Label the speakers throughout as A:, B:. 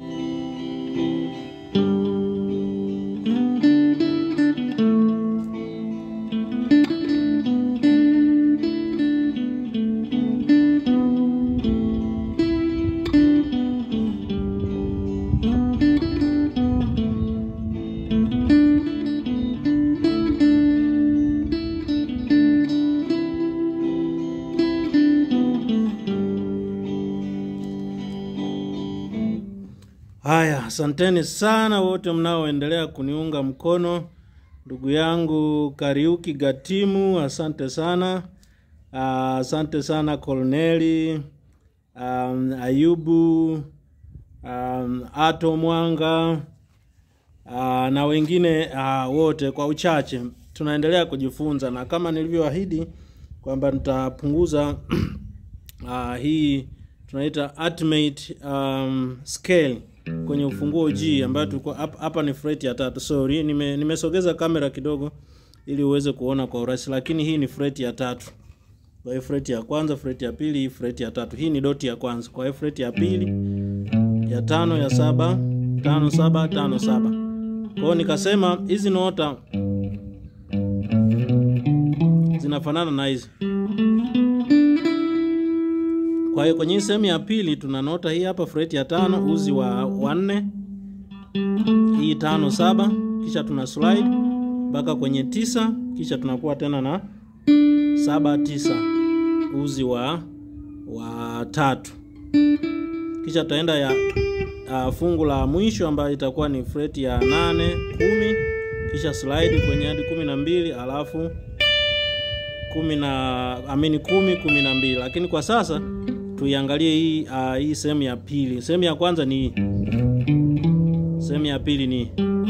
A: Haya, asanteni sana wote mnaoendelea kuniunga mkono. Ndugu yangu Kariuki Gatimu, asante sana. Ah, Asante sana Kolneli, um, Ayubu, um, Ato Mwanga ah, na wengine ah, wote kwa uchache. Tunaendelea kujifunza na kama nilivyoahidi kwamba nitapunguza ah, hii tunaita ultimate um, scale kwenye ufunguo G ambayo tulikuwa hapa hapa ni fret ya tatu. Sorry, nime nimesogeza kamera kidogo ili uweze kuona kwa urahisi, lakini hii ni fret ya tatu. Kwa hiyo fret ya kwanza, fret ya pili, fret ya tatu. Hii ni doti ya kwanza. Kwa hiyo fret ya pili, ya tano, ya saba, tano saba, tano saba. Kwa hiyo nikasema hizi nota zinafanana na hizi. Kwa hiyo kwenye hii sehemu ya pili tuna nota hii hapa fret ya tano uzi wa wa nne, hii tano saba, kisha tuna slide mpaka kwenye tisa, kisha tunakuwa tena na saba tisa uzi wa wa tatu, kisha tutaenda ya uh, fungu la mwisho ambayo itakuwa ni fret ya nane kumi, kisha slide kwenye hadi kumi na mbili alafu kumi na amini kumi kumi na mbili lakini kwa sasa tuiangalie hii uh, hii sehemu ya pili sehemu ya kwanza ni hii sehemu ya pili ni hii.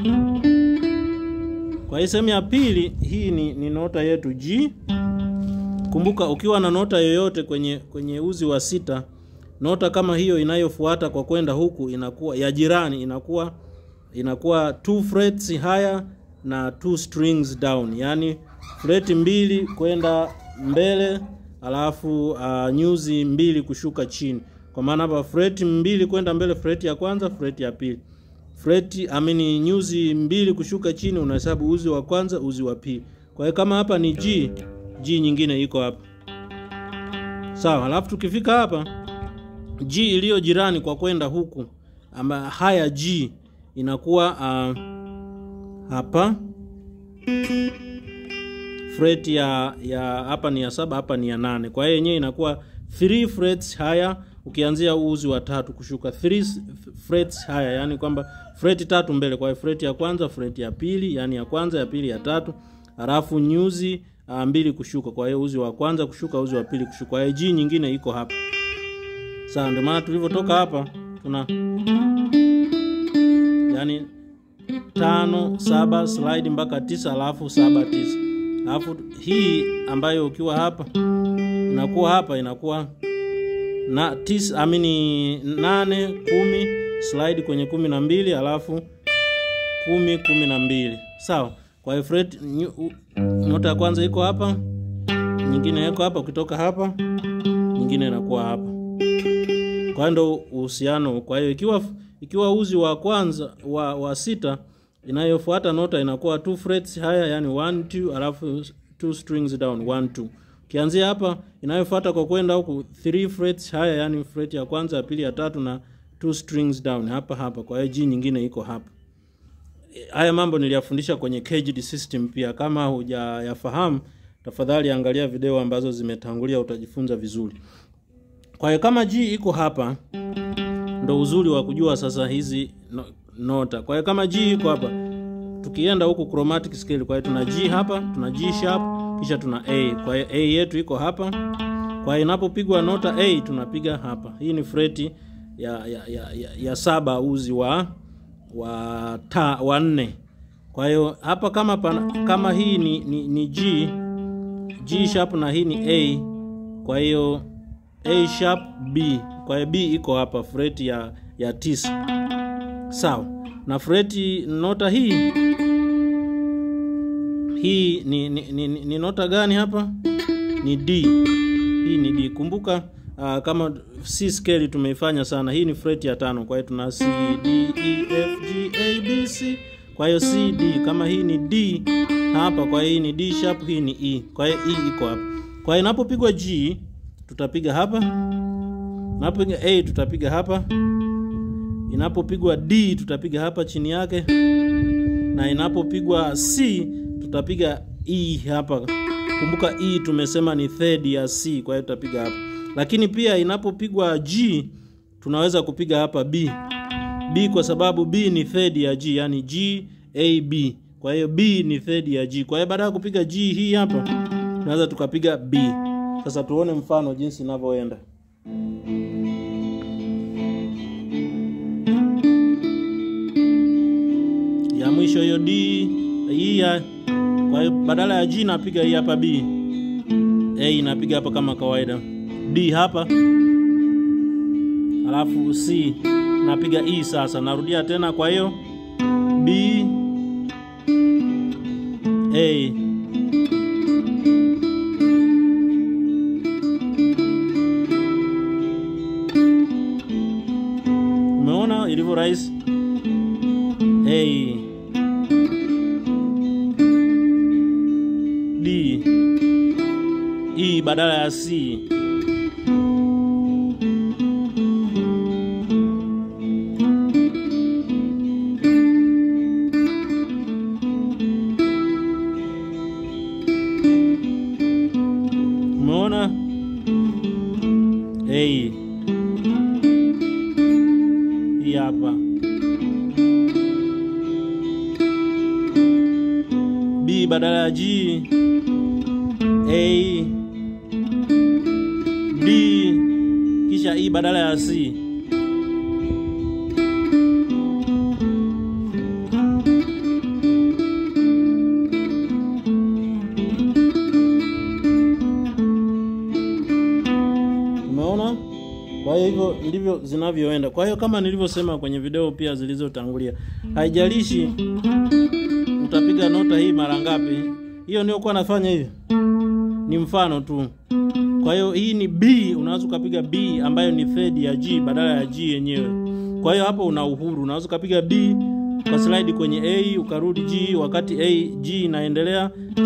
A: kwa hii sehemu ya pili hii ni, ni nota yetu G kumbuka ukiwa na nota yoyote kwenye kwenye uzi wa sita nota kama hiyo inayofuata kwa kwenda huku inakuwa ya jirani inakuwa inakuwa two frets higher na two strings down yani fret mbili kwenda mbele alafu uh, nyuzi mbili kushuka chini kwa maana hapa fret mbili kwenda mbele fret ya kwanza fret ya pili fret amini nyuzi mbili kushuka chini unahesabu uzi wa kwanza uzi wa pili kwa hiyo kama hapa ni G G nyingine iko hapa sawa alafu tukifika hapa G iliyo jirani kwa kwenda huku ama haya G inakuwa uh, hapa fret ya ya hapa ni ya saba hapa ni ya nane kwa hiyo yenyewe inakuwa 3 frets higher ukianzia uzi wa tatu kushuka 3 frets higher yani kwamba fret tatu mbele kwa hiyo fret ya kwanza fret ya pili yani ya kwanza ya pili ya tatu halafu nyuzi uh, mbili kushuka kwa hiyo uzi wa kwanza kushuka uzi wa pili kushuka kwa hiyo G nyingine iko hapa sawa ndio maana tulivyotoka hapa tuna yani tano saba slide mpaka tisa alafu saba tisa alafu hii ambayo ukiwa hapa inakuwa hapa inakuwa na tisa amini nane kumi slide kwenye kumi na mbili alafu kumi kumi na mbili sawa kwa hiyo fret nyu- nota ya kwanza iko hapa nyingine iko hapa ukitoka hapa nyingine inakuwa hapa kwa hiyo ndo uhusiano kwa hiyo ikiwa ikiwa uzi wa kwanza wa, wa sita inayofuata nota inakuwa two frets higher yani 1 2 alafu two strings down 1 2 ukianzia hapa inayofuata kwa kwenda huku 3 frets higher yani fret ya kwanza ya pili ya tatu na two strings down hapa hapa kwa hiyo G nyingine iko hapa haya mambo niliyafundisha kwenye caged system pia kama hujayafahamu tafadhali angalia video ambazo zimetangulia utajifunza vizuri kwa hiyo kama G iko hapa ndo uzuri wa kujua sasa hizi no, nota kwa hiyo kama G iko hapa tukienda huku chromatic scale kwa hiyo tuna G hapa tuna G sharp kisha tuna A kwa hiyo A yetu iko hapa kwa hiyo inapopigwa nota A tunapiga hapa hii ni freti ya, ya, ya, ya, ya saba uzi wa wa ta wa nne kwa hiyo hapa kama pana, kama hii ni, ni, ni G G sharp na hii ni A kwa hiyo A sharp B kwa hiyo B iko hapa freti ya ya tisa sawa na freti nota hii hii ni, ni, ni, ni, ni nota gani hapa ni D hii ni D kumbuka uh, kama C scale tumeifanya sana. Hii ni fret ya tano, kwa hiyo tuna C D E F G A B C. Kwa hiyo C D, kama hii ni D hapa, kwa hiyo hii ni D sharp, hii ni E, kwa hiyo E iko hapa. Kwa hiyo inapopigwa G tutapiga hapa, inapopiga A tutapiga hapa, inapopigwa D tutapiga hapa chini yake, na inapopigwa C tutapiga E hapa. Kumbuka E tumesema ni third ya C, kwa hiyo tutapiga hapa. Lakini pia inapopigwa G tunaweza kupiga hapa B. B kwa sababu B ni third ya G, yani G A B. Kwa hiyo B ni third ya G. Kwa hiyo baada ya kupiga G hii hapa tunaweza tukapiga B. Sasa tuone mfano jinsi inavyoenda. Ya mwisho hiyo D hii ya kwa hiyo badala ya G napiga hii hapa B. A inapiga hapa kama kawaida. D hapa. Alafu C napiga E sasa. Narudia tena kwa hiyo B A Umeona ilivyo rahisi? A D E badala ya C. Umeona? A hii hapa B badala ya G A D kisha E badala ya C. Umeona? Kwa hiyo hivyo ndivyo zinavyoenda. Kwa hiyo kama nilivyosema kwenye video pia zilizotangulia, haijalishi utapiga nota hii mara ngapi, hiyo ndio kwa nafanya hivi, ni mfano tu. Kwa hiyo hii ni B, unaweza ukapiga B ambayo ni third ya G badala ya G yenyewe. Kwa hiyo hapo una uhuru, unaweza ukapiga B kwa slide kwenye A ukarudi G, wakati A G inaendelea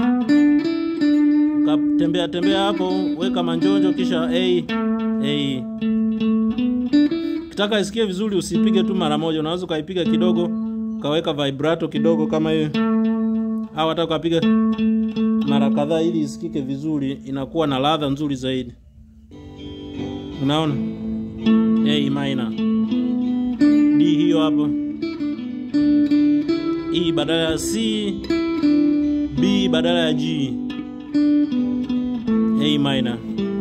A: ukatembea tembea hapo, weka manjonjo kisha A A. Ukitaka isikie vizuri, usipige tu mara moja, unaweza ukaipiga kidogo, ukaweka vibrato kidogo kama hiyo, au hata ukapiga mara kadhaa ili isikike vizuri, inakuwa na ladha nzuri zaidi. Unaona? A minor. D hiyo hapo. E badala ya C, B badala ya G. A minor.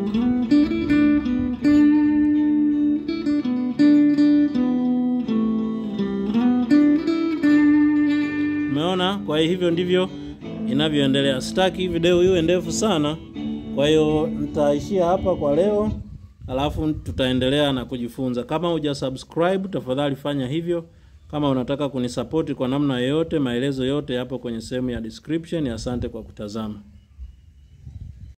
A: Umeona? Kwa hivyo ndivyo inavyoendelea. Sitaki video iwe ndefu sana, kwa hiyo nitaishia hapa kwa leo, alafu tutaendelea na kujifunza. Kama huja subscribe, tafadhali fanya hivyo. Kama unataka kunisapoti kwa namna yoyote, maelezo yote yapo kwenye sehemu ya description. Asante kwa kutazama.